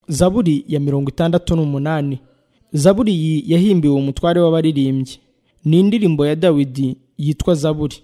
zaburi ya mirongo itandatu n'umunani zaburi iyi yahimbiwe umutware w'abaririmbyi ni indirimbo ya dawidi yitwa zaburi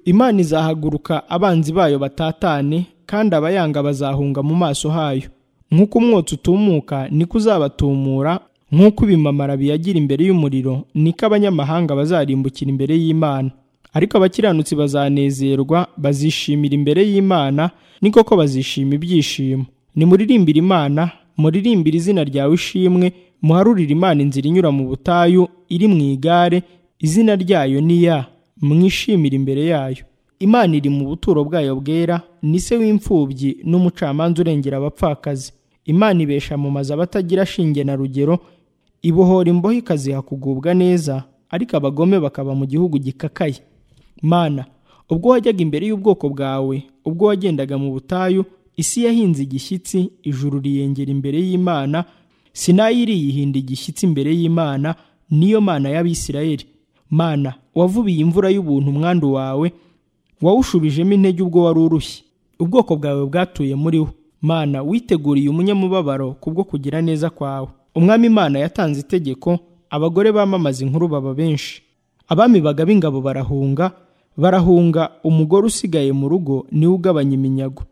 imana izahaguruka abanzi bayo batatane kandi abayanga bazahunga mu maso hayo nk'uko umwotsi utumuka niko uzabatumura nk'uko ibimamara biyagira imbere y'umuriro niko abanyamahanga bazarimbukira imbere y'imana ariko abakiranutsi bazanezerwa bazishimira imbere y'imana ni koko bazishima ibyishimo nimuririmbire imana muririmbire izina ryawe ishimwe muharurire imana inzira inyura mu butayu iri mu igare izina ryayo ni ya mwishimire imbere yayo imana iri mu buturo bwayo bwera ni se w'imfubyi n'umucamanza urengera abapfakazi imana ibesha mu mazu abatagira shinge na rugero ibohora imbohe ikaziha kugubwa neza ariko abagome bakaba mu gihugu gikakaye mana ubwo wajyaga imbere y'ubwoko bwawe ubwo wagendaga mu butayu isi yahinze igishyitsi ijuru riyengera imbere y'imana sinayi riyihinda igishyitsi imbere y'imana niyo mana y'abisirayeli mana wavubiye imvura y'ubuntu umwandu wawe wawushubijemo intege ubwo wari urushye ubwoko bwawe bwatuye muri wo mana witeguriye umunyamubabaro kubwo kugira neza kwawe umwami imana yatanze itegeko abagore bamamaza inkuru baba benshi abami baga b'ingabo barahunga barahunga umugore usigaye mu rugo niwe ugabanya iminyago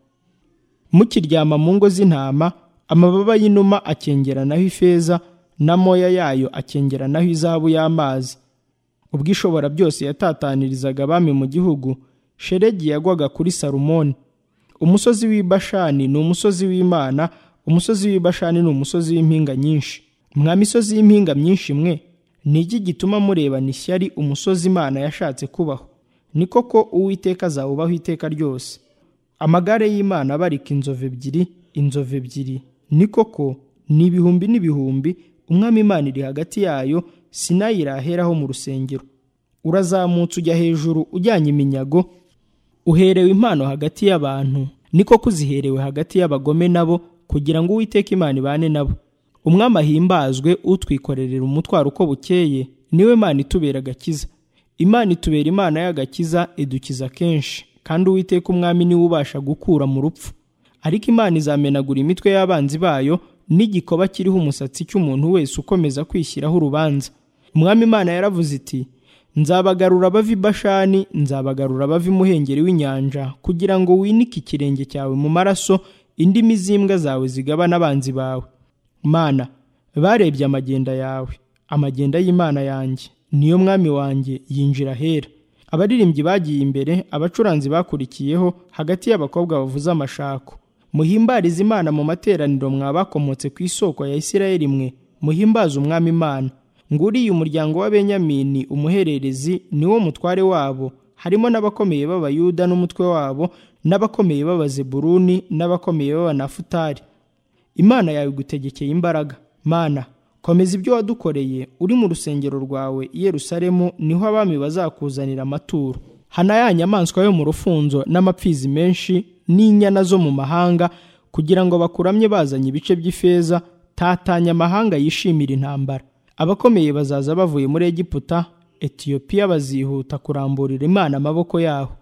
mukiryama mu ngo z'intama amababa y'inuma akengeranaho ifeza n'amoya yayo akengeranaho izahabu y'amazi ubwo ishobora byose yatatanirizaga abami mu gihugu sheregi yagwaga kuri salomoni umusozi w'i bashani ni umusozi w'imana umusozi w'i bashani ni umusozi w'impinga nyinshi mwa misozi y'impinga myinshi mwe ni iki gituma murebana ishyari umusozi imana yashatse kubaho ni koko uwiteka azawubaho iteka ryose amagare y'imana abarika inzovu ebyiri inzovu ebyiri ni koko ni ibihumbi n'ibihumbi umwami imana iri hagati yayo sinayi iraheraho mu rusengero urazamutse ujya hejuru ujyanye iminyago uherewe impano hagati y'abantu ni koko uziherewe hagati y'abagome nabo kugira ngo uwiteka imana ibane nabo umwami ahimbazwe utwikorerera umutwaro uko bukeye niwe mana itubera agakiza imana itubera imana y'agakiza idukiza kenshi kandi uwiteka umwami niwe ubasha gukura mu rupfu ariko imana izamenagura imitwe y'abanzi bayo n'igikoba kiriho umusatsi cy'umuntu wese ukomeza kwishyiraho urubanza umwami imana yaravuze iti nzabagarura abavi bashani nzabagarura abavi muhengeri w'inyanja kugira ngo winike ikirenge cyawe mu maraso indimi z'imbwa zawe zigabana abanzi bawe mana barebye amagenda yawe amagenda y'imana yanjye niyo mwami wanjye yinjira ahera abaririmbyi bagiye imbere abacuranzi bakurikiyeho hagati y'abakobwa bavuze amashako muhimbarize imana mu materaniro mwa bakomotse ku isoko ya isirayeli mwe muhimbaze umwami imana nguriye umuryango wa benyamini umuhererezi niwo mutware wabo harimo n'abakomeye b'abayuda n'umutwe wabo n'abakomeye b'abazebuluni n'abakomeye b'abanafutari imana yawe igutegekeye imbaraga mana komeza ibyo wadukoreye uri mu rusengero rwawe i yerusalemu niho abami bazakuzanira amaturo hana ya nyamaswa yo mu rufunzo n'amapfizi menshi n'inyana zo mu mahanga kugira ngo bakuramye bazanye ibice by'ifeza tatanya amahanga yishimira intambara abakomeye bazaza bavuye muri egiputa etiyopiya bazihuta kuramburira imana amaboko yaho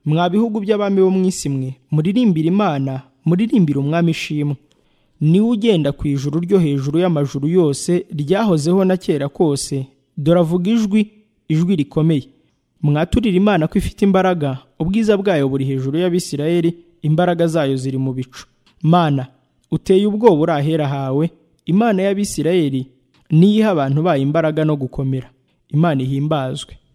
mwa bihugu by'abami bo mu isi mwe muririmbire imana muririmbire umwami ishimwe niwe ugenda ku ijuru ryo hejuru y'amajuru yose ryahozeho na kera kose dore avuga ijwi ijwi rikomeye mwaturire imana ko ifite imbaraga ubwiza bwayo buri hejuru y'abisirayeli imbaraga zayo ziri mu bicu mana uteye ubwoba uri ahera hawe imana y'abisirayeli niyo iha abantu bayo imbaraga no gukomera imana ihimbazwe